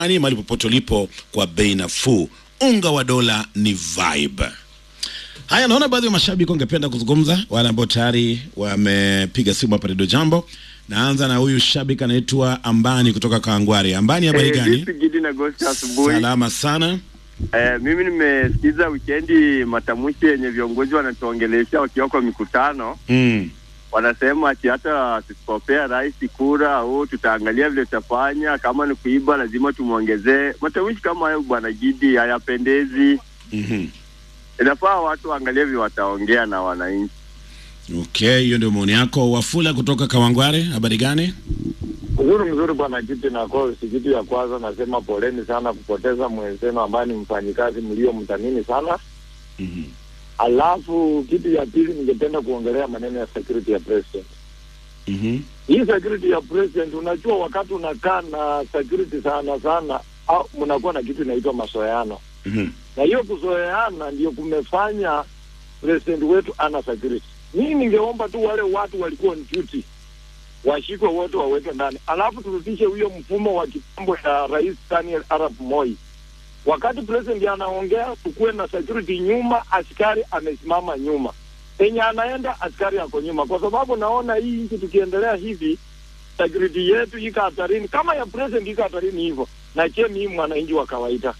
ani mahali popote ulipo kwa bei nafuu. Unga wa dola ni vibe. Haya, naona baadhi ya mashabiki wangependa kuzungumza, wale ambao tayari wamepiga simu hapa Redio Jambo. Naanza na huyu shabiki anaitwa Ambani kutoka Kawangware. Ambani, habari Eh, gani? vipi Gidi na Gosti asubuhi? Salama sana. Eh, mimi nimesikiza wikendi matamshi yenye viongozi wanatuongelesha wakiwa kwa mikutano, Mm. wanasema ati hata tusipopea rais kura au tutaangalia vile tutafanya, kama ni kuiba lazima tumwongezee. Matamshi kama hayo bwana Gidi hayapendezi. Mhm. Inafaa watu waangalie vile wataongea na wananchi. Okay, hiyo ndio maoni yako. Wafula kutoka Kawangware, habari gani? Uzuri mzuri bwana Kiti na Kosi. Kitu ya kwanza nasema poleni sana kupoteza mwenzenu ambaye ni mfanyikazi mliomthamini sana. Mhm. Alafu kitu ya pili, ningependa kuongelea maneno ya security ya president. Mhm. Hii security ya president, unajua wakati unakaa na security sana sana, au mnakuwa na kitu inaitwa masoeano, Mhm. na hiyo kuzoeana ndio kumefanya president wetu ana security. Mimi ningeomba tu wale watu walikuwa on duty washikwe wote waweke ndani, alafu turudishe huyo mfumo wa kitambo ya Rais Daniel Arap Moi. Wakati president anaongea, tukuwe na security nyuma, askari amesimama nyuma, penye anaenda askari ako nyuma, kwa sababu naona hii nchi tukiendelea hivi, security yetu iko hatarini, kama ya president iko hatarini hivyo, na je, mimi mwananchi wa kawaida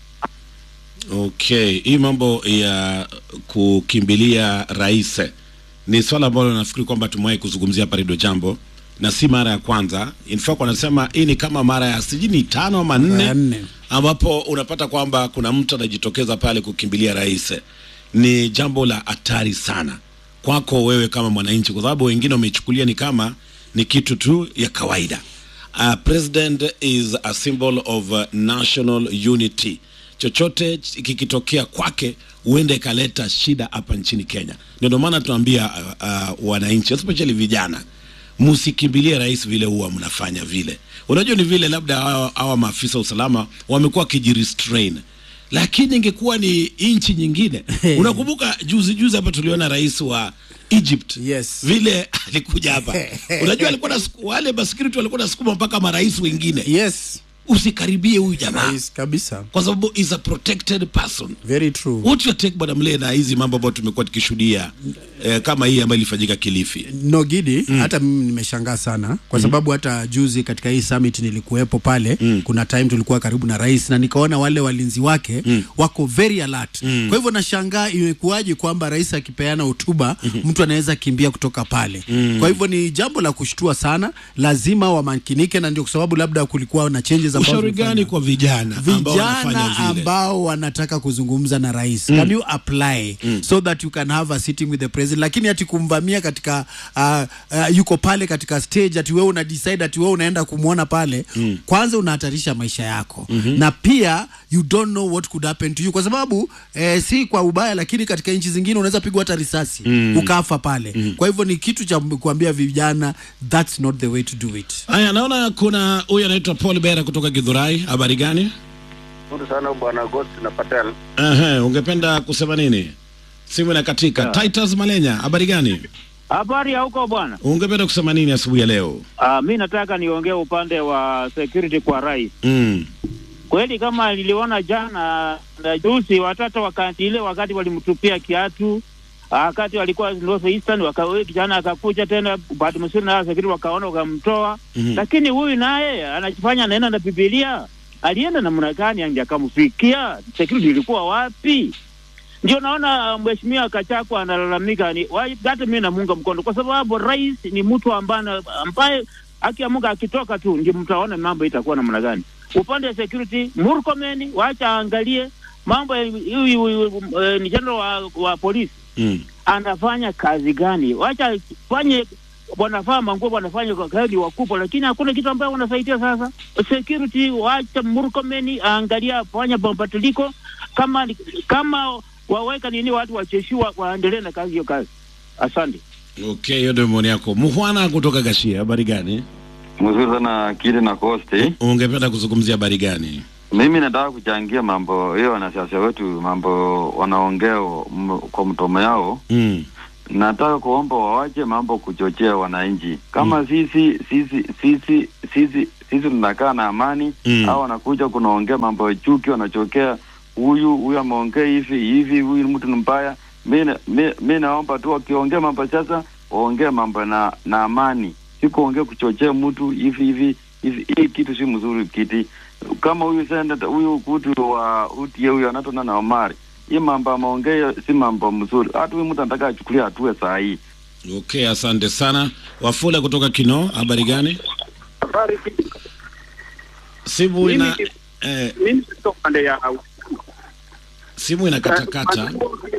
Okay, hii mambo ya kukimbilia rais ni swala ambalo nafikiri kwamba tumewahi kuzungumzia hapa Redio Jambo na si mara ya kwanza. In fact wanasema hii ni kama mara ya sijui ni tano ama Mara nne nne. ambapo unapata kwamba kuna mtu anajitokeza pale kukimbilia rais. Ni jambo la hatari sana kwako wewe kama mwananchi, kwa sababu wengine wamechukulia ni kama ni kitu tu ya kawaida. Uh, president is a symbol of uh, national unity. Chochote ch- kikitokea kwake huenda ikaleta shida hapa nchini Kenya. Ndio maana tunaambia uh, uh, wananchi especially vijana msikimbilie rais vile huwa mnafanya vile. Unajua ni vile labda hawa hawa maafisa wa usalama wamekuwa wakijirestrain, lakini ingekuwa ni nchi nyingine. Unakumbuka juzi juzi hapa tuliona rais wa Egypt Yes. vile alikuja hapa, unajua alikuwa na wale masecurity walikuwa nasukuma mpaka marais wengine, Yes, usikaribie huyu jamaa rais kabisa. kwa sababu is a protected person. Very true. What your take bwana Mlee na hizi mambo ambayo tumekuwa tukishuhudia eh, kama hii ambayo ilifanyika Kilifi? No Gidi, hata mimi nimeshangaa sana kwa sababu hata juzi katika hii summit nilikuwepo pale. Kuna time tulikuwa karibu na rais na nikaona wale walinzi wake wako very alert. Kwa hivyo nashangaa imekuwaje kwamba rais akipeana hotuba mtu anaweza kimbia kutoka pale. Kwa hivyo ni jambo la kushtua sana, lazima wamakinike, na ndio kwa sababu labda kulikuwa na changes ambazo Ushauri zimefanywa. gani kwa vijana ambao wanafanya vijana vile? ambao wanataka kuzungumza na rais can you apply so that you can have a sitting with the president lakini ati kumvamia katika uh, uh, yuko pale katika stage ati wewe una decide ati wewe unaenda kumwona pale kwanza unahatarisha maisha yako na pia you don't know what could happen to you kwa sababu eh, si kwa ubaya lakini katika nchi zingine unaweza pigwa hata risasi ukafa pale kwa hivyo ni kitu cha kuambia vijana that's not the way to do it Haya, naona kuna huyu anaitwa Paul Bera kutoka Githurai. Habari gani? Nzuri sana bwana Ghost na Patel. Ehe, ungependa kusema nini? Simu inakatika. Titus Malenya, habari gani? Habari ya huko bwana. Ungependa kusema nini asubuhi ya leo? Uh, mi nataka niongee upande wa security kwa rais. Mm. Kweli kama niliona jana na juzi watoto wakati ile wakati walimtupia kiatu wakati walikuwa North Eastern waka kijana akakuja tena bahati mzuri na security wakaona wakamtoa. Mhm. Lakini huyu naye anajifanya anaenda na Biblia. Alienda namna gani ange akamfikia? Security ilikuwa wapi? Ndio naona mheshimiwa Kachakwa analalamika ni wa- hata mimi namunga mkono kwa sababu rais ni mtu ambaye ambaye akiamuka akitoka tu ndio mtaona mambo itakuwa namna gani. Upande wa security Murkomen wacha aangalie mambo ya- huyu huyu, eh, ni general wa, wa polisi Mm. anafanya kazi gani? Wacha fanye wanafaa manguo wanafanya kwa kazi wakubwa, lakini hakuna kitu ambayo wanasaidia. Sasa security, wacha Murkomen aangalia afanya mabadiliko, kama kama waweka nini, watu wacheshiwa waendelee na kazi hiyo kazi. Asante. Okay, hiyo ndio maoni yako. Muhwana kutoka Gashia, habari gani? Mzuri sana Kili na Kosti. Ungependa kuzungumzia habari gani? Mimi nataka kuchangia mambo hiyo, wanasiasa wetu mambo wanaongea m- kwa mtomo yao. Mm. Nataka kuomba wawache mambo kuchochea wananchi. Kama sisi sisi sisi sisi sisi tunakaa na amani Mm. au wanakuja kunaongea mambo ya chuki, wanachokea huyu huyu ameongea hivi hivi, huyu mtu ni mbaya. Mi na- mi- mi naomba tu wakiongea mambo sasa waongee mambo na na amani, si kuongea kuchochea mtu hivi hivi hivi. Hii kitu si mzuri kiti kama huyu senata huyu kutu wa utie huyu anatona na Omari, hii mambo ameongea si mambo mzuri. Hata huyu mtu anataka achukulia hatua saa hii. Okay, asante sana. Wafula kutoka Kino, habari gani? Habari Simu ina eh, mimi sio pande ya simu inakatakata.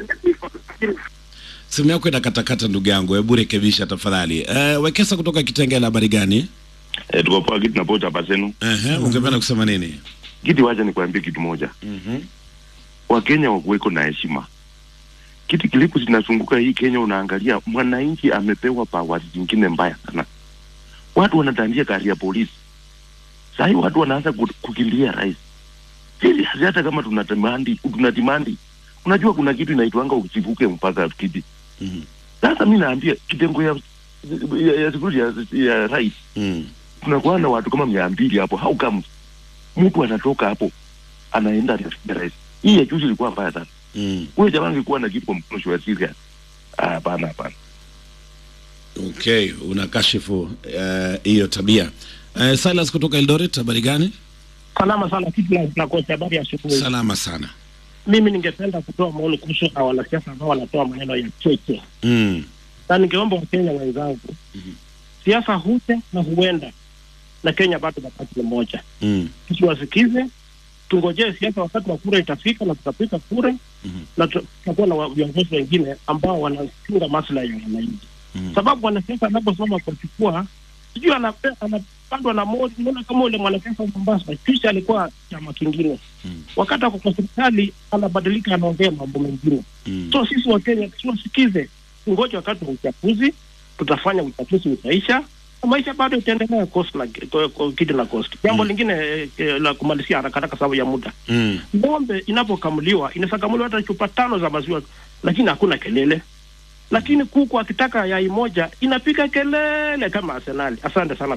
Simu yako inakatakata ndugu yangu, hebu rekebisha tafadhali. Eh, Wekesa kutoka Kitengela, habari gani? Eh, tuko poa kitu napota hapa zenu. Ehe, ungependa kusema nini? Kiti wacha nikwambie kitu moja. Mhm. Wakenya wakuweko na heshima. Kiti kilipo zinazunguka hii Kenya, unaangalia mwananchi amepewa powers zingine mbaya sana. Watu wanatandia gari ya polisi. Sasa hii watu wanaanza ku- kukimbia rais. Sisi hata kama tunatamandi tunatimandi. Unajua kuna kitu inaitwanga usivuke mpaka kiti. Mhm. Sasa mimi naambia kitengo ya ya, ya, security ya, ya rais Mm. tunakuwa na watu kama mia mbili hapo. How come mtu anatoka hapo anaenda anafikia rais? Hii ya juzi ilikuwa mbaya sana. Mm. Huyo jamaa angekuwa na kitu kwa mkono wa serious. Ah, hapana hapana. Okay, unakashifu eh, hiyo tabia. Eh, Silas kutoka Eldoret, habari gani? salama sana kitu na, na kocha habari ya asubuhi. Salama sana. Mimi ningependa kutoa maoni kuhusu hawa wanasiasa ambao wanatoa maneno ya cheche, Mm. na ningeomba Wakenya wenzangu, siasa huja na huenda, na Kenya bado wakati ni moja. Mm. Tusiwasikize, tungojee siasa, wakati wa kura itafika na tutapiga kura Mhm. na tu- tutakuwa na wa- viongozi wengine ambao wanachunga maslahi ya wananchi, Mhm. sababu wanasiasa anaposoma kuchukua sijui anape- anapandwa na moto. Unaona kama ule mwanasiasa wa Mombasa kisha alikuwa chama kingine Mhm. wakati ako kwa serikali anabadilika, anaongea mambo mengine. Mm. So sisi wa Kenya tusiwasikize, tungoje wakati wa uchaguzi, tutafanya uchaguzi utaisha na maisha bado itaendelea coast na ko- ko- kidi na coast. Jambo lingine eh, eh, la kumalizia haraka haraka sababu ya muda, Mm. ng'ombe inapokamuliwa inaweza kamuliwa hata chupa tano za maziwa, lakini hakuna kelele. Lakini kuku akitaka yai moja inapiga kelele kama Arsenali. Asante sana.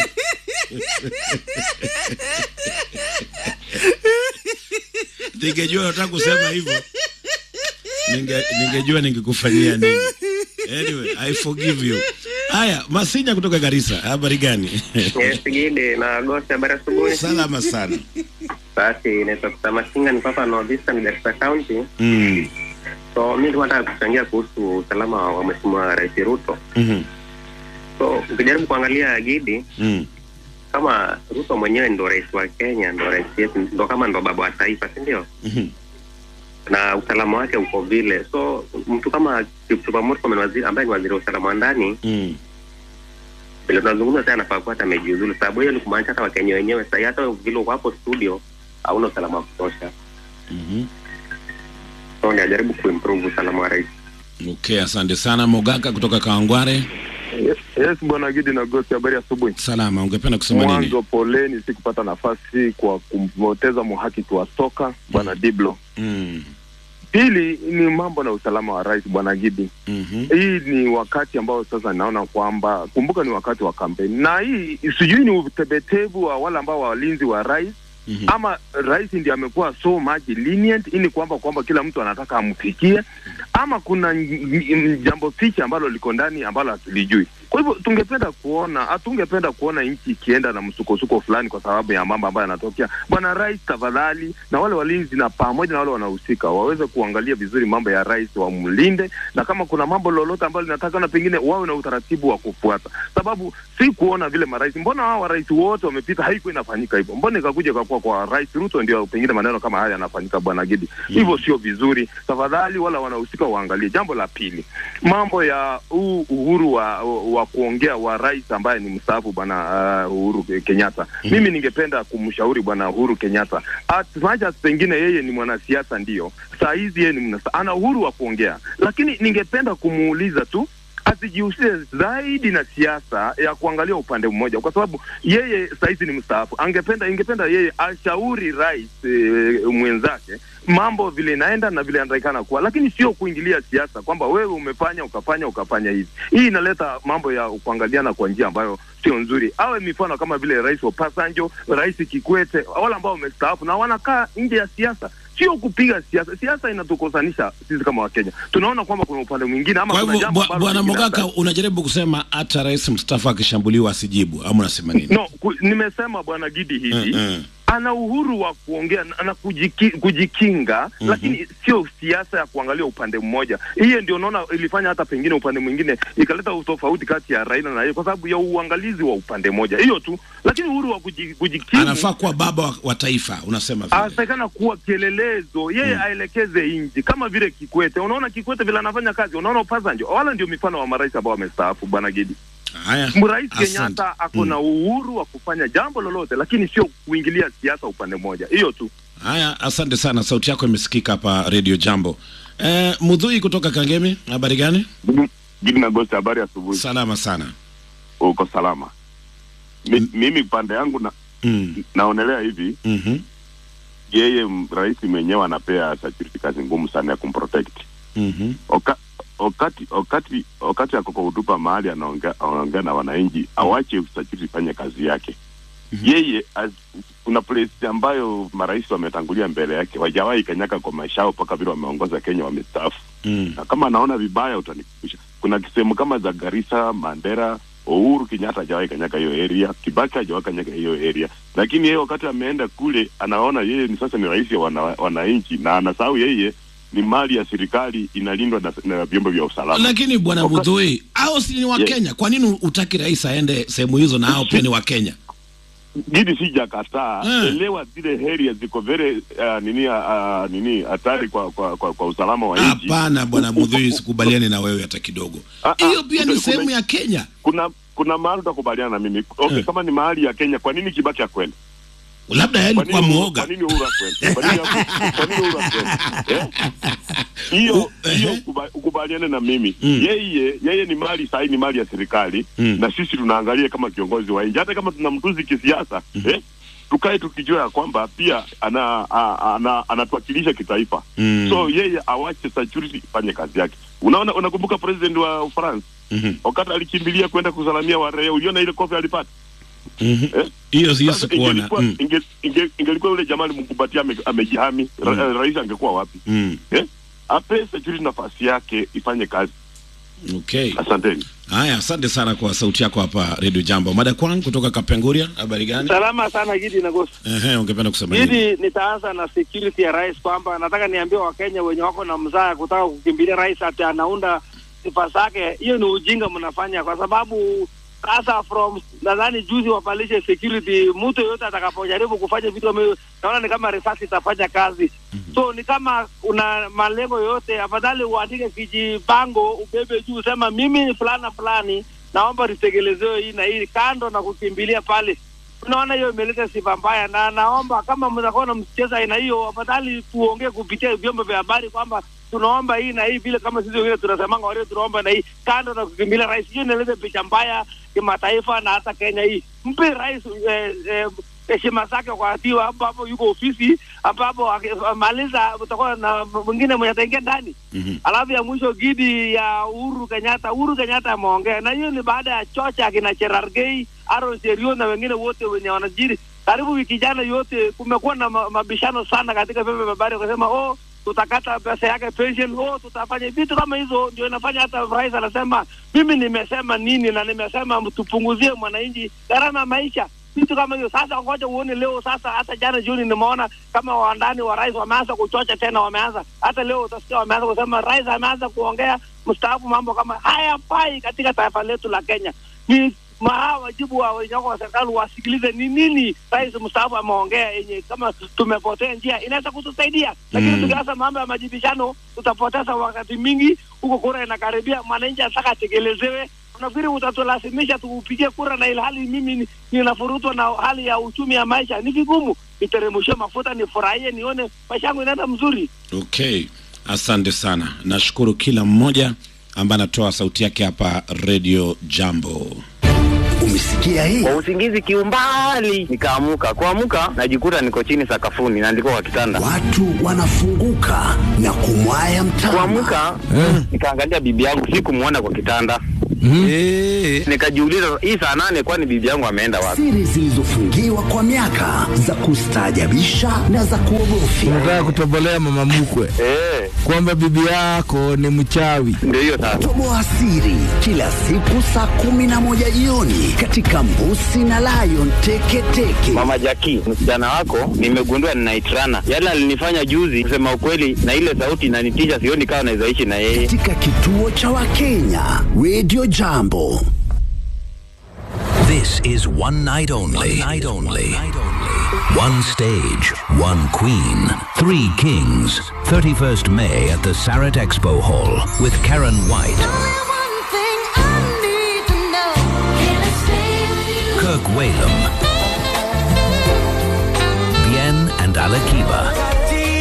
Ningejua unataka kusema hivyo. Ninge, ningejua ningekufanyia nini. Anyway, I forgive you. Haya, Masinya kutoka Garissa, habari gani? Yes, Gidi na Gosi, habari asubuhi. Salama sana. Basi naitwa Kusamasinga, niko hapa North Eastern Garissa County. Mm. So mi nilikuwa nataka kuchangia kuhusu usalama wa Mheshimiwa Rais Ruto. Mhm. So ukijaribu kuangalia Gidi, Mm. kama Ruto mwenyewe ndo rais wa Kenya, ndo rais yetu, ndo kama ndo baba wa taifa, si ndio? Mhm. na usalama wake uko vile. So mtu kama Kipchumba Murkomen waziri, ambaye ni waziri wa usalama wa ndani, Mm. vile tunazungumza sasa, anafaa kuwa hata amejiuzulu, sababu hiyo ni kumaanisha hata Wakenya wenyewe sasa, hata vile uko hapo studio hauna usalama wa kutosha. Mhm. So ni ajaribu kuimprove usalama wa rais. Okay, asante sana Mogaka kutoka Kawangware. Yes, yes bwana Gidi na Gosi, habari ya asubuhi. Salama, ungependa kusema nini? Mwanzo poleni, sikupata nafasi kwa kumpoteza mhakiki wa soka bwana Diblo. Mm. Pili ni mambo na usalama wa rais bwana Gidi. Mhm. Hii ni wakati ambao sasa naona kwamba, kumbuka ni wakati wa kampeni, na hii sijui ni utebetevu wa wale ambao walinzi wa rais Mhm. ama rais ndiye amekuwa so much lenient, ili kwamba kwamba kila mtu anataka amfikie, ama kuna n- n- jambo ficha ambalo liko ndani ambalo hatulijui. Kwa hivyo tungependa kuona, hatungependa kuona nchi ikienda na msukosuko fulani kwa sababu ya mambo ambayo yanatokea. Bwana rais, tafadhali, na wale walinzi na pamoja na wale wanahusika waweze kuangalia vizuri mambo ya rais, wamlinde, na kama kuna mambo lolote ambalo linatakana, pengine wawe na utaratibu wa kufuata, sababu si kuona vile marais, mbona hao marais wote wamepita, haikuwa inafanyika hivyo, mbona ikakuja ikakuwa kwa rais Ruto ndio pengine maneno kama haya yanafanyika, bwana Gidi, hivyo sio vizuri. Tafadhali wala wanahusika waangalie. Jambo la pili, mambo ya huu uhuru wa, wa kuongea wa rais ambaye ni mstaafu bwana uh, Uhuru Kenyatta. Mimi ningependa kumshauri bwana Uhuru Kenyatta, as much as pengine yeye ni mwanasiasa ndio, saa hizi yeye ni mnasa, ana uhuru wa kuongea, lakini ningependa kumuuliza tu asijihusishe zaidi na siasa ya kuangalia upande mmoja, kwa sababu yeye sahizi ni mstaafu. Angependa ingependa yeye ashauri rais e, mwenzake mambo vile inaenda na vile anatakikana kuwa, lakini sio kuingilia siasa kwamba wewe umefanya ukafanya ukafanya hivi. Hii inaleta mambo ya kuangaliana kwa njia ambayo sio nzuri. Awe mifano kama vile Rais Obasanjo, Rais Kikwete, wale ambao wamestaafu na wanakaa nje ya siasa, sio kupiga siasa. Siasa inatukosanisha sisi kama Wakenya. Tunaona kwamba kuna upande mwingine ama Kwa kuna hivyo jambo bwa- ambalo bwana lingine Mogaka, hata- unajaribu kusema hata rais mstaafu akishambuliwa asijibu, ama unasema nini? No, ku, nimesema bwana Gidi hivi Mm, mm. ana uhuru wa kuongea na, na kujiki, kujikinga Mhm. lakini sio siasa ya kuangalia upande mmoja. Hiyo ndio naona ilifanya hata pengine upande mwingine ikaleta utofauti kati ya Raila na yeye kwa sababu ya uangalizi wa upande mmoja, hiyo tu. Lakini uhuru wa kuji- kujikimu Anafaa kuwa baba wa, wa taifa, unasema vile. atakana kuwa kielelezo, yeye Mm. aelekeze nchi kama vile Kikwete. Unaona Kikwete vile anafanya kazi, unaona Obasanjo, wala ndio mifano wa marais ambao wamestaafu, bwana Gidi. Haya, Rais asante. Kenyatta ako na uhuru wa kufanya jambo lolote, lakini sio kuingilia siasa upande mmoja, hiyo tu. Haya, asante sana, sauti yako imesikika hapa Radio Jambo. Eh, Mudhui kutoka Kangemi, habari gani? Gidi na Gosti, habari asubuhi. Salama sana. Uko salama? Mi, mimi pande yangu na, Mm. naonelea hivi Mhm. yeye m- rais mwenyewe anapea security kazi ngumu sana ya kumprotect Mhm. Oka, wakati wakati wakati ako kwa hutuba mahali anaongea anaongea na wananchi, awache security ifanye kazi yake. Yeye as, kuna place ambayo marais wametangulia mbele yake wajawahi kanyaka kwa maisha yao mpaka vile wameongoza Kenya wamestaafu Mm. na kama anaona vibaya utanikumbusha. Kuna sehemu kama za Garissa, Mandera, Uhuru Kenyatta hajawahi kanyaka hiyo area, Kibaki hajawahi kanyaka hiyo area, lakini yeye wakati ameenda kule anaona yeye ni sasa ni rais wa wana, wananchi na anasahau yeye ni mali ya serikali inalindwa na, na vyombo vya usalama. Lakini bwana Wakati- Mudhui, hao si ni wa Yeah. Kenya? Kwa nini utaki rais aende sehemu hizo na hao pia ni wa Kenya? Gidi sijakataa, Mm. elewa zile area ziko very uh, nini uh, nini hatari kwa, kwa, kwa, kwa usalama wa nchi. Hapana bwana Mudhui, sikubaliani na wewe hata kidogo. Ah, ah, Hiyo pia ni kuna- sehemu kuna- ya Kenya. Kuna kuna mahali utakubaliana na mimi okay, Eh. kama ni mahali ya Kenya, kwa nini Kibaki akwenda? Labda yeye Kwa alikuwa nini- mwoga. Kwa nini Uhuru akwenda? Kwa nini kwa nini Uhuru akwenda? Eh? Hiyo U- hiyo ehe. ukuba- ukubaliane na mimi. Mm. Yeye yeye ni mali sahi, ni mali ya serikali Mm. na sisi tunaangalia kama kiongozi wa nchi, hata kama tunamtuzi kisiasa eh? tukae tukijua ya kwamba pia ana, a- ana, anatuwakilisha kitaifa Mm. so yeye awache security ifanye kazi yake. Unaona, unakumbuka president wa Ufaransa Mhm. wakati alikimbilia kwenda kusalamia waraia, uliona ile kofi alipata Mhm. eh? Hiyo hiyo Sasa sikuona. ingelikuwa Mm. inge- inge- ingelikuwa yule jamaa alimkumbatia ame- amejihami, ra- Mm. rais angekuwa wapi? Mm. Eh? Ape security nafasi yake ifanye kazi. Okay. Asanteni. Haya, asante sana kwa sauti yako hapa Radio Jambo. Mada kwangu kutoka Kapenguria, habari gani? Salama sana Gidi na Gosi. Ehe, ungependa kusema nini? Gidi, nitaanza na security ya rais kwamba nataka niambie Wakenya wenye wako na mzaa ya kutaka kukimbilia rais ati anaunda sifa zake, hiyo ni ujinga mnafanya, kwa sababu sasa from nadhani juzi wapalishe security, mtu yoyote atakapojaribu kufanya vitu ame- naona ni kama risasi itafanya kazi. So ni kama una malengo yoyote, afadhali uandike kijibango, ubebe juu, sema mimi ni fulana fulani, naomba litekelezewe hii na hii, kando na kukimbilia pale unaona hiyo imeleta sifa mbaya, na naomba kama mtakuwa na mcheza aina hiyo, afadhali tuongee kupitia vyombo vya habari kwamba tunaomba hii na hii, vile kama sisi wengine tunasemanga walio tunaomba na hii, kando na kukimbilia rais. Hiyo inaleta picha mbaya kimataifa na hata Kenya hii. Mpe rais eh, eh, heshima zake wakati wa ambapo yuko ofisi, ambapo akimaliza utakuwa na mwingine mwenye ataingia ndani. Mhm. Alafu ya mwisho gidi ya Uhuru Kenyatta, Uhuru Kenyatta ameongea na hiyo ni baada ya chocha akina Cherargei, Aaron Cheruiyot na wengine wote wenye wanajiri karibu wiki jana yote, kumekuwa na ma- mabishano sana katika vyombo vya habari, wakasema oh, tutakata pesa yake pension, oh, tutafanya vitu kama hizo. Ndio inafanya hata rais anasema mimi nimesema nini na nimesema tupunguzie mwananchi gharama ya maisha vitu kama hiyo. Sasa ngoja uone leo. Sasa hata jana jioni nimeona kama wandani wa rais wameanza kuchocha tena, wameanza hata leo utasikia wameanza kusema rais ameanza kuongea mstaafu, mambo kama hayafai katika taifa letu la Kenya. Ni maa wajibu wa wenye wako wa serikali wasikilize ni nini rais mstaafu ameongea, yenye kama tumepotea njia inaweza kutusaidia, lakini Mm. tukianza mambo ya majibishano tutapoteza wakati mingi. Huko kura inakaribia, mwananchi anataka atekelezewe unafikiri utatulazimisha tuupigie kura na ilhali mimi ni- ninafurutwa na hali ya uchumi ya maisha? Ni vigumu. Niteremshe mafuta, nifurahie, nione maisha yangu inaenda mzuri. Okay, asante sana. Nashukuru kila mmoja ambaye anatoa sauti yake hapa Radio Jambo. Umesikia hii? kwa usingizi kiumbali nikaamuka kuamuka najikuta niko chini sakafuni naandikwa kwa kitanda Watu wanafunguka na kumwaya mtama. kuamuka nikaangalia bibi yangu sikumwona kwa kitanda Nikajiuliza hii saa nane, kwani bibi yangu ameenda wapi? Siri zilizofungiwa kwa miaka za kustaajabisha na za kuogofya. Unataka kutobolea mama mkwe Eh, kwamba bibi yako ni mchawi. ndio hiyo sasa. Toboa siri kila siku saa kumi na moja jioni katika Mbusi na Lion Teketeke. Mama Jaki, msichana wako nimegundua ninaitrana. Yale alinifanya juzi, kusema ukweli, na ile sauti inanitisha, sioni kama naweza ishi na yeye. Katika kituo cha Wakenya Radio Jambo. This is one night only. One night only. One stage, one queen, three kings. 31st May at the Sarat Expo Hall with Karen White, Kirk Whalum, Bien and Alakiba.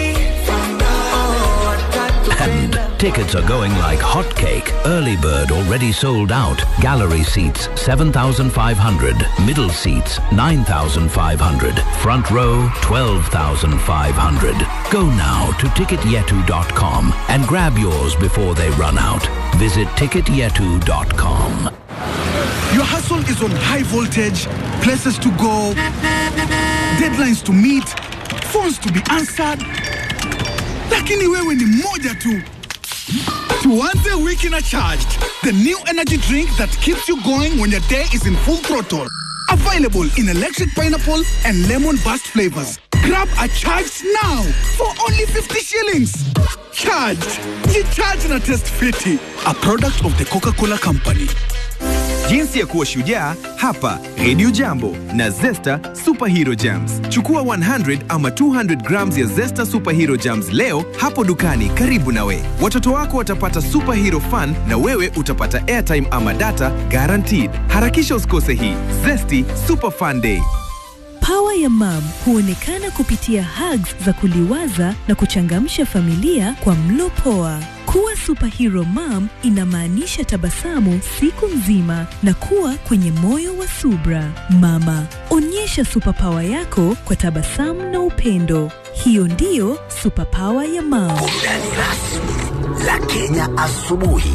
And tickets are going like hotcake. Early bird already sold out. Gallery seats 7,500. Middle seats 9,500. Front row 12,500. Go now to ticketyetu.com and grab yours before they run out. Visit ticketyetu.com. Your hustle is on high voltage, places to go, deadlines to meet, phones to be answered. Lakini wewe ni moja tu. Tuanze wiki na charged, the new energy drink that keeps you going when your day is in full throttle. Available in electric pineapple and lemon burst flavors. Grab a charged now for only 50 shillings. Charged. Ye charge na test fiti. A product of the Coca-Cola Company. Jinsi ya kuwa shujaa hapa Radio Jambo na Zesta Superhero Jams. Chukua 100 ama 200 grams ya Zesta Superhero Jams leo hapo dukani karibu nawe. Watoto wako watapata superhero fun na wewe utapata airtime ama data guaranteed. Harakisha usikose hii Zesty Super Fun Day. Pawa ya mam huonekana kupitia hugs za kuliwaza na kuchangamsha familia kwa mlo poa. Kuwa superhero mom inamaanisha tabasamu siku nzima na kuwa kwenye moyo wa subra. Mama, onyesha superpower yako kwa tabasamu na upendo. Hiyo ndiyo superpower ya mam. Burudani rasmi la Kenya asubuhi.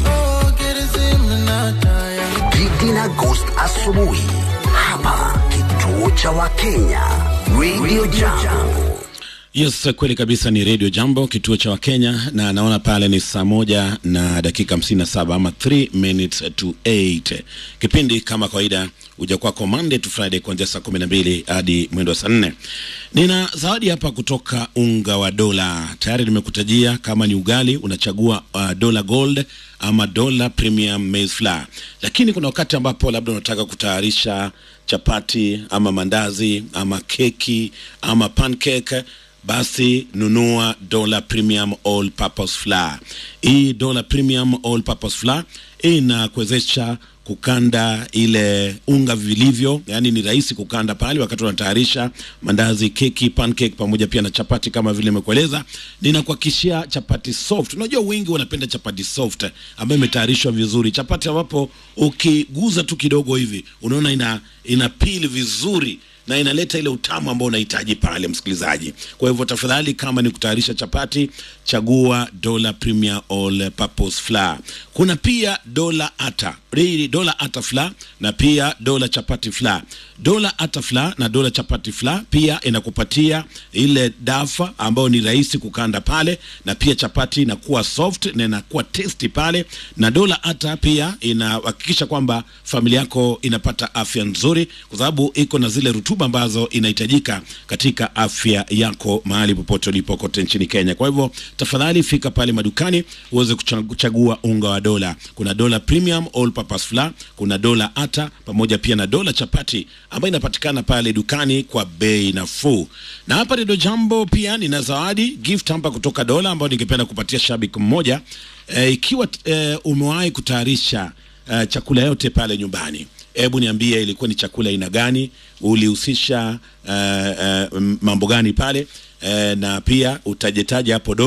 Gidi na Ghost asubuhi hapa kituo cha Wakenya Radio Jambo. Yes, kweli kabisa ni Radio Jambo, kituo cha Wakenya, na naona pale ni saa moja na dakika hamsini na saba ama 3 minutes to 8. Kipindi kama kawaida huja kwako Monday to Friday kuanzia saa kumi na mbili hadi mwendo wa saa nne. Nina zawadi hapa kutoka unga wa dola, tayari nimekutajia kama ni ugali unachagua uh, dola gold ama dola premium maize flour, lakini kuna wakati ambapo labda unataka kutayarisha chapati ama mandazi ama keki ama pancake basi nunua dola premium all purpose flour. Hii dola premium all purpose flour inakuwezesha kukanda ile unga vilivyo, yani ni rahisi kukanda pale wakati unatayarisha mandazi, keki, pancake pamoja pia na chapati kama vile nimekueleza. Ninakuhakikishia chapati soft. Unajua wengi wanapenda chapati soft ambayo imetayarishwa vizuri, chapati ambapo ukiguza tu kidogo hivi unaona ina ina pili vizuri na inaleta ile utamu ambao unahitaji pale, msikilizaji. Kwa hivyo tafadhali, kama ni kutayarisha chapati, chagua dola premier all purpose flour. Kuna pia dola ata Hii dola ata flour na pia dola chapati flour. Dola ata flour na dola chapati flour pia inakupatia ile dafa ambayo ni rahisi kukanda pale, na pia chapati inakuwa soft na inakuwa tasty pale, na dola ata pia inahakikisha kwamba familia yako inapata afya nzuri, kwa sababu iko na zile rutuba ambazo inahitajika katika afya yako mahali popote ulipo kote nchini Kenya. Kwa hivyo tafadhali fika pale madukani uweze kucha- kuchagua unga wa dola. Kuna dola premium all purpose flour, kuna dola ata pamoja pia na dola chapati ambayo inapatikana pale dukani kwa bei nafuu. Na hapa Redio Jambo pia nina zawadi gift hapa kutoka dola ambayo ningependa kupatia shabiki mmoja e, ikiwa e, umewahi kutayarisha e, chakula yote pale nyumbani hebu niambie ilikuwa ni chakula aina gani ulihusisha uh, uh, mambo gani pale uh, na pia utajetaja hapo dola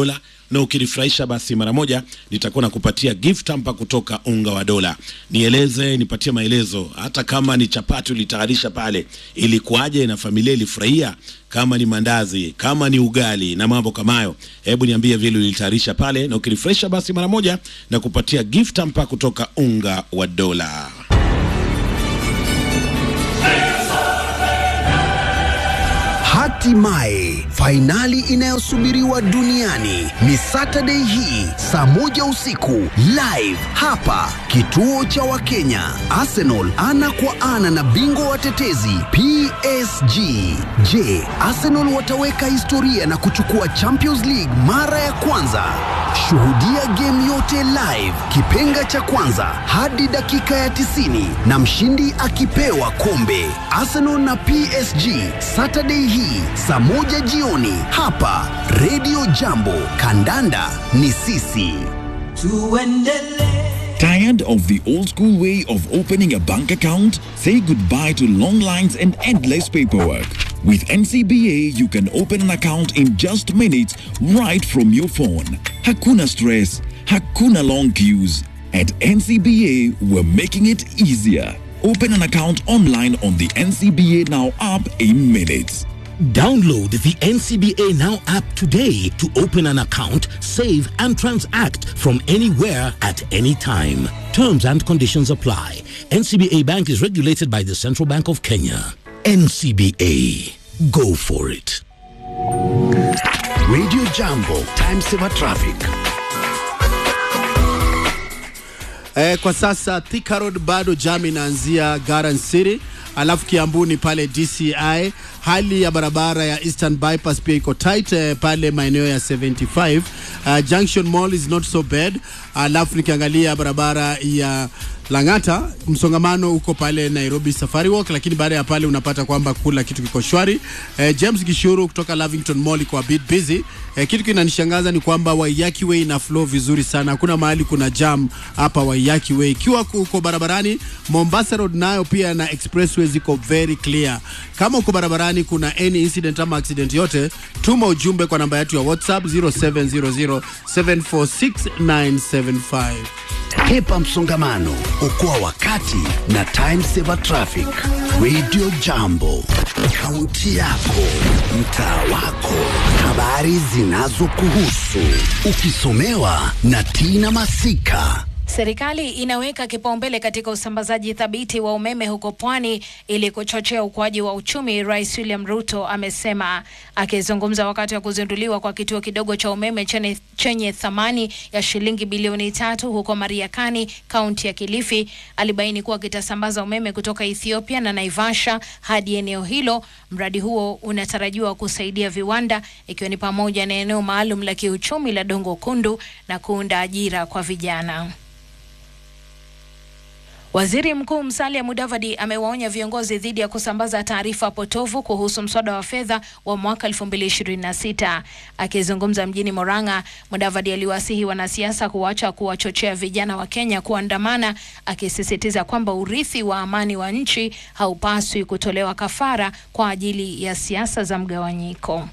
na ukinifurahisha basi mara moja nitakuwa nakupatia gift hamper kutoka unga wa dola. Nieleze, nipatie maelezo, hata kama ni chapati ulitayarisha pale, ilikuwaje na familia ilifurahia? Kama ni mandazi, kama ni ugali na mambo kama hayo, hebu niambie vile ulitayarisha pale, na ukinifurahisha basi mara moja na kupatia gift hamper kutoka unga wa dola. Hatimaye fainali inayosubiriwa duniani ni Saturday hii saa moja usiku live hapa kituo cha Wakenya. Arsenal ana kwa ana na bingwa watetezi PSG. Je, Arsenal wataweka historia na kuchukua Champions League mara ya kwanza? Shuhudia game yote live, kipenga cha kwanza hadi dakika ya 90 na mshindi akipewa kombe. Arsenal na PSG Saturday hii saa moja jioni hapa Radio Jambo. Kandanda ni sisi. Tired of the old school way of opening a bank account? Say goodbye to long lines and endless paperwork. With NCBA, you can open an account in just minutes right from your phone. Hakuna stress, hakuna long queues. At NCBA, we're making it easier. Open an account online on the NCBA Now app in minutes. Download the NCBA Now app today to open an account, save, and transact from anywhere at any time. Terms and conditions apply. NCBA Bank is regulated by the Central Bank of Kenya. NCBA. Go for it. Radio Jambo, time saver traffic. Eh, kwa sasa Thika Road bado jam inaanzia Garden City, alafu Kiambuni pale DCI. Hali ya barabara ya Eastern Bypass pia iko tight eh, pale maeneo ya 75. Uh, Junction Mall is not so bad. Alafu nikiangalia barabara ya Lang'ata msongamano uko pale Nairobi Safari Walk, lakini baada ya pale unapata kwamba kula kitu kiko shwari. Eh, James Gishuru kutoka Lavington Mall iko a bit busy. Eh, kitu kinanishangaza ni kwamba Waiyaki Way ina flow vizuri sana, hakuna mahali kuna jam hapa Waiyaki Way. Ikiwa uko barabarani, Mombasa Road nayo pia na expressway ziko very clear. Kama uko barabarani kuna any incident ama accident yote, tuma ujumbe kwa namba yetu ya WhatsApp 0700746975. Hepa msongamano, okoa wakati na time saver traffic. Radio Jambo, kaunti yako, mtaa wako, habari zinazokuhusu, ukisomewa na Tina Masika. Serikali inaweka kipaumbele katika usambazaji thabiti wa umeme huko pwani ili kuchochea ukuaji wa uchumi, Rais William Ruto amesema. Akizungumza wakati wa kuzinduliwa kwa kituo kidogo cha umeme chenye, chenye thamani ya shilingi bilioni tatu huko Mariakani, kaunti ya Kilifi, alibaini kuwa kitasambaza umeme kutoka Ethiopia na Naivasha hadi eneo hilo. Mradi huo unatarajiwa kusaidia viwanda, ikiwa ni pamoja na eneo maalum la kiuchumi la Dongo Kundu na kuunda ajira kwa vijana. Waziri Mkuu Musalia Mudavadi amewaonya viongozi dhidi ya kusambaza taarifa potofu kuhusu mswada wa fedha wa mwaka 2026. Akizungumza mjini Murang'a, Mudavadi aliwasihi wanasiasa kuacha kuwachochea vijana wa Kenya kuandamana, akisisitiza kwamba urithi wa amani wa nchi haupaswi kutolewa kafara kwa ajili ya siasa za mgawanyiko.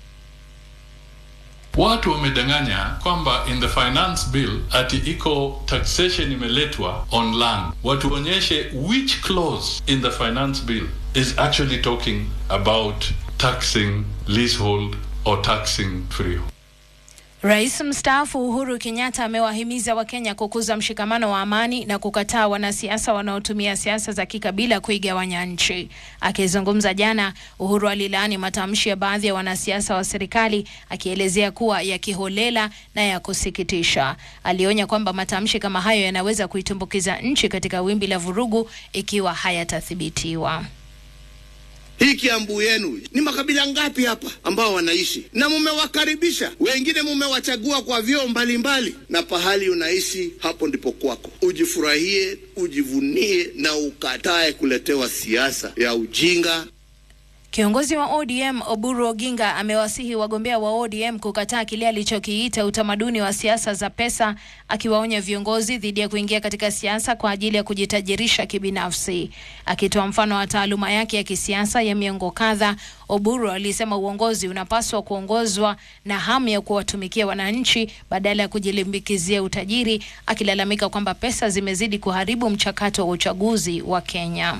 Watu wamedanganya kwamba in the finance bill ati iko taxation imeletwa on land. Watuonyeshe which clause in the finance bill is actually talking about taxing leasehold or taxing freehold. Rais mstaafu Uhuru Kenyatta amewahimiza Wakenya kukuza mshikamano wa amani na kukataa wanasiasa wanaotumia siasa za kikabila kuigawanya nchi. Akizungumza jana, Uhuru alilaani matamshi ya baadhi ya wanasiasa wa serikali akielezea kuwa ya kiholela na ya kusikitisha. Alionya kwamba matamshi kama hayo yanaweza kuitumbukiza nchi katika wimbi la vurugu ikiwa hayatathibitiwa. Hii Kiambu yenu ni makabila ngapi hapa ambao wanaishi na mumewakaribisha? Wengine mumewachagua kwa vyeo mbalimbali, na pahali unaishi hapo ndipo kwako. Ujifurahie, ujivunie na ukatae kuletewa siasa ya ujinga. Kiongozi wa ODM Oburu Oginga amewasihi wagombea wa ODM kukataa kile alichokiita utamaduni wa siasa za pesa, akiwaonya viongozi dhidi ya kuingia katika siasa kwa ajili ya kujitajirisha kibinafsi. Akitoa mfano wa taaluma yake ya kisiasa ya miongo kadha, Oburu alisema uongozi unapaswa kuongozwa na hamu ya kuwatumikia wananchi badala ya kujilimbikizia utajiri, akilalamika kwamba pesa zimezidi kuharibu mchakato wa uchaguzi wa Kenya.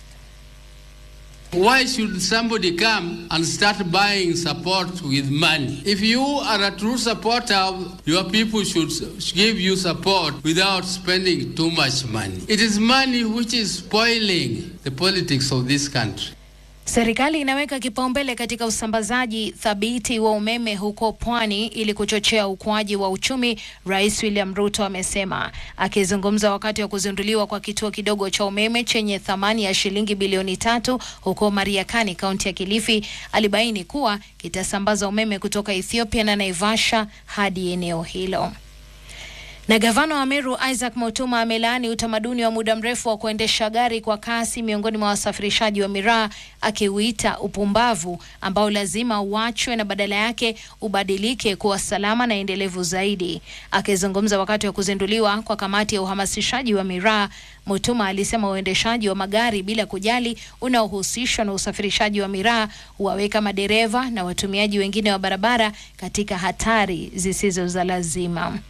Why should somebody come and start buying support with money? If you are a true supporter, your people should give you support without spending too much money. It is money which is spoiling the politics of this country. Serikali inaweka kipaumbele katika usambazaji thabiti wa umeme huko pwani ili kuchochea ukuaji wa uchumi, Rais William Ruto amesema. Akizungumza wakati wa kuzinduliwa kwa kituo kidogo cha umeme chenye thamani ya shilingi bilioni tatu huko Mariakani, kaunti ya Kilifi, alibaini kuwa kitasambaza umeme kutoka Ethiopia na Naivasha hadi eneo hilo. Na gavana wa Meru Isaac Mutuma amelaani utamaduni wa muda mrefu wa kuendesha gari kwa kasi miongoni mwa wasafirishaji wa miraa, akiuita upumbavu ambao lazima uachwe na badala yake ubadilike kuwa salama na endelevu zaidi. Akizungumza wakati wa kuzinduliwa kwa kamati ya uhamasishaji wa miraa, Mutuma alisema uendeshaji wa magari bila kujali unaohusishwa na usafirishaji wa miraa huwaweka madereva na watumiaji wengine wa barabara katika hatari zisizo za lazima.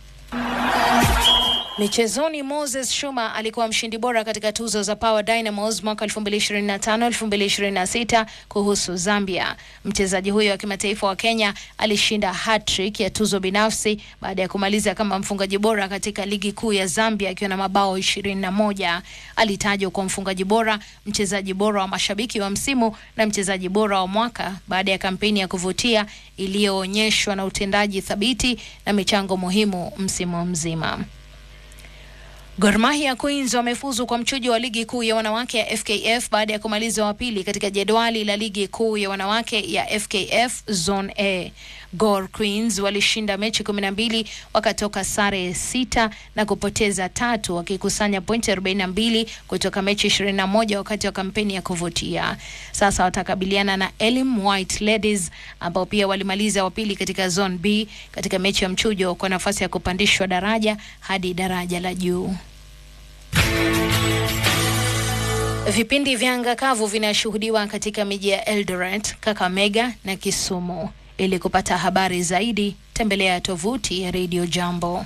Michezoni, Moses Shuma alikuwa mshindi bora katika tuzo za Power Dynamos mwaka 2025 2026 kuhusu Zambia. Mchezaji huyo wa kimataifa wa Kenya alishinda hat-trick ya tuzo binafsi baada ya kumaliza kama mfungaji bora katika ligi kuu ya Zambia akiwa na mabao 21. Alitajwa kwa mfungaji bora, mchezaji bora wa mashabiki wa msimu na mchezaji bora wa mwaka baada ya kampeni ya kuvutia iliyoonyeshwa na utendaji thabiti na michango muhimu msimu mzima. Gor Mahia Queens wamefuzu kwa mchujo wa ligi kuu ya wanawake ya FKF baada ya kumaliza wa pili katika jedwali la ligi kuu ya wanawake ya FKF Zone A. Gor Queens walishinda mechi kumi na mbili wakatoka sare sita na kupoteza tatu wakikusanya pointi 42 kutoka mechi 21 wakati wa kampeni ya kuvutia. Sasa watakabiliana na Elim White Ladies ambao pia walimaliza wa pili katika Zone B katika mechi ya mchujo kwa nafasi ya kupandishwa daraja hadi daraja la juu. Vipindi vya anga kavu vinashuhudiwa katika miji ya Eldoret, Kakamega na Kisumu. Ili kupata habari zaidi, tembelea tovuti ya Radio Jambo.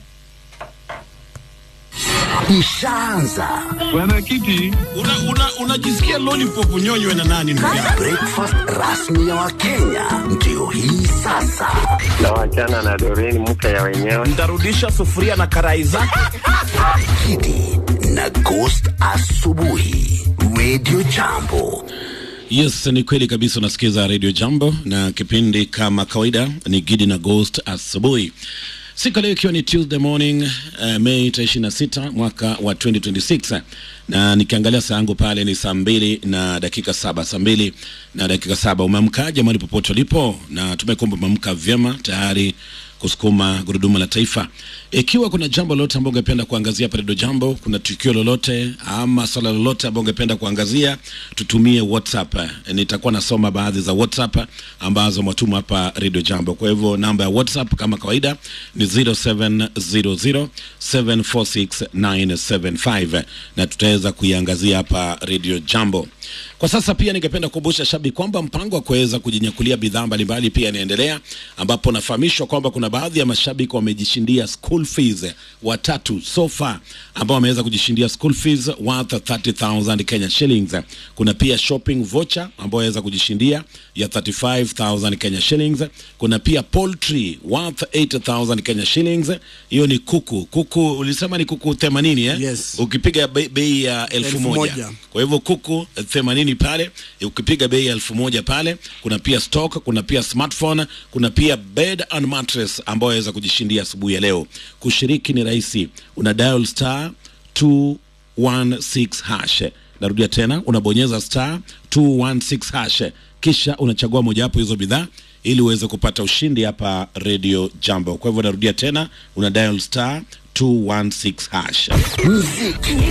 Ishaanza Mwenyekiti, unajisikia una, una lollipop nyonywe na nani ndugu yangu? breakfast rasmi ya Wakenya ndio hii sasa. na wachana na Doreen mke ya wenyewe. Nitarudisha sufuria na karai zake. Kidi na Ghost asubuhi, Radio Jambo. Yes, ni kweli kabisa. Unasikiza Radio Jambo na kipindi kama kawaida ni Gidi na Ghost asubuhi. Siku leo ikiwa ni Tuesday morning uh, Mei 26 mwaka wa 2026 na nikiangalia saa yangu pale ni saa mbili na dakika saba saa mbili na dakika saba Umeamkaje mahali popote ulipo? Na tumekumba umeamka vyema tayari kusukuma gurudumu la taifa. Ikiwa kuna jambo lolote ambao ungependa kuangazia hapa Radio Jambo, kuna tukio lolote ama swala lolote ambao ungependa kuangazia, tutumie WhatsApp. Nitakuwa nasoma baadhi za WhatsApp ambazo mwatuma hapa Radio Jambo. Kwa hivyo namba ya WhatsApp kama kawaida ni 0700746975 na tutaweza kuiangazia hapa Radio Jambo. Kwa sasa pia ningependa kukumbusha shabiki kwamba mpango wa kuweza kujinyakulia bidhaa mbalimbali pia inaendelea, ambapo nafahamishwa kwamba kuna baadhi ya mashabiki wamejishindia school fees watatu so far, ambao wameweza kujishindia school fees worth 30000 Kenya shillings. Kuna pia shopping voucher ambao waweza kujishindia ya 35000 Kenya shillings. Kuna pia poultry worth 8000 Kenya shillings. Hiyo ni kuku. Kuku ulisema ni kuku 80 eh? Yes. Ukipiga bei bei ya elfu Elfu moja. moja. Kwa hivyo kuku themanini pale, ukipiga bei ya elfu moja pale. Kuna pia stock, kuna pia smartphone, kuna pia bed and mattress ambayo waweza kujishindia asubuhi ya leo. Kushiriki ni rahisi, una dial star 216 hash. Narudia tena, unabonyeza star 216 hash, kisha unachagua mojawapo hizo bidhaa ili uweze kupata ushindi hapa Radio Jambo. Kwa hivyo narudia tena, una dial star 216 hash. Muziki